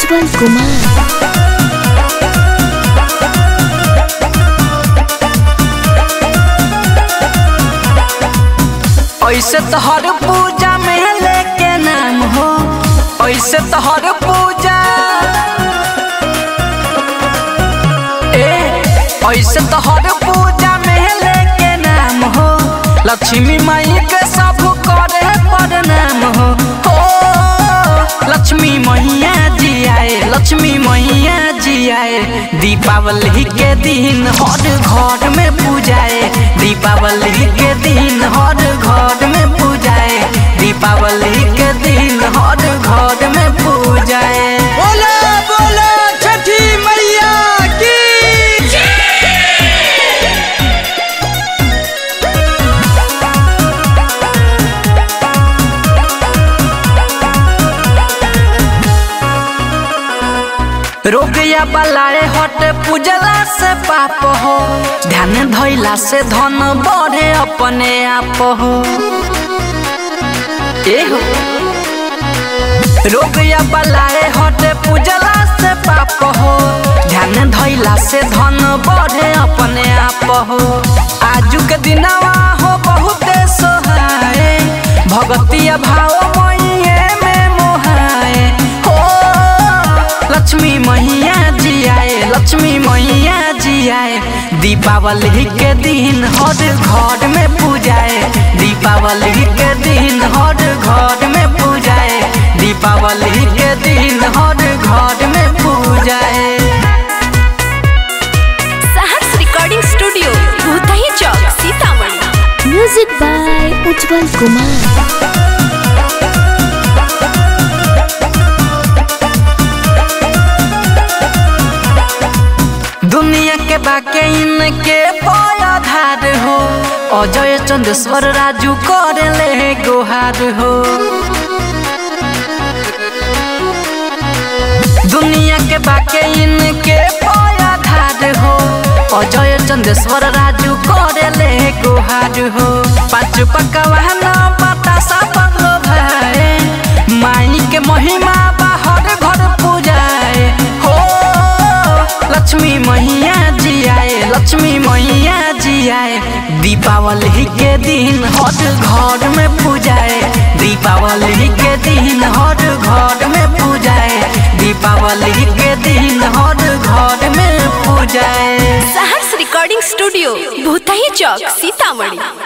उज्जवल कुमार ऐसे तो हर पूजा में लेके नाम हो ऐसे तो हर पूजा ए ऐसे तो हर पूजा में लेके नाम हो लक्ष्मी माई के सब करे प्रणाम हो हो लक्ष्मी मैया जी आए लक्ष्मी मैया जी आए दीपावली के दिन हर घर में पूजाए दीपावली के दिन हर घर में पूजाए दीपावली के दिन हर घर में पूजाए बोला बोला छठी मैया की रोगिया बलाए हट पूजला से पाप हो ध्यान धैला से धन बढ़े अपने आप हो ए हो रोगिया बलाए हट पूजला से पाप हो ध्यान धैला से धन बढ़े अपने आप हो आजू के दिनवा हो बहुत सोहाए भगतिया भाव मैये में मोहाए हो लक्ष्मी मैया जी आए लक्ष्मी मैया जी आए दीपावली के दिन हर घर में पूजाए दीपावली के दिन हर घर में पूजाए दीपावली के दिन हर घर में पूजाए Saharsh recording studio Bhutahi Chowk Sitamarhi music by Ujjwal Kumar दुनिया के बाके इनके आधार हो अजय चंदेश्वर राजू कर ले गोहार हो दुनिया के बाके इनके आधार हो अजय चंदेश्वर राजू कर ले गोहार हो पाँच पकवान बतासा पगलो भाई माई के महिमा बाहर घर पूजाए हो लक्ष्मी मैया जी आए लक्ष्मी मैया जी आए दीपावली के दिन हर घर में पूजाए दीपावली के दिन हर घर में पूजाए दीपावली के दिन हर घर में पूजाए सहर्ष रिकॉर्डिंग स्टूडियो भूतही चौक सीतामढ़ी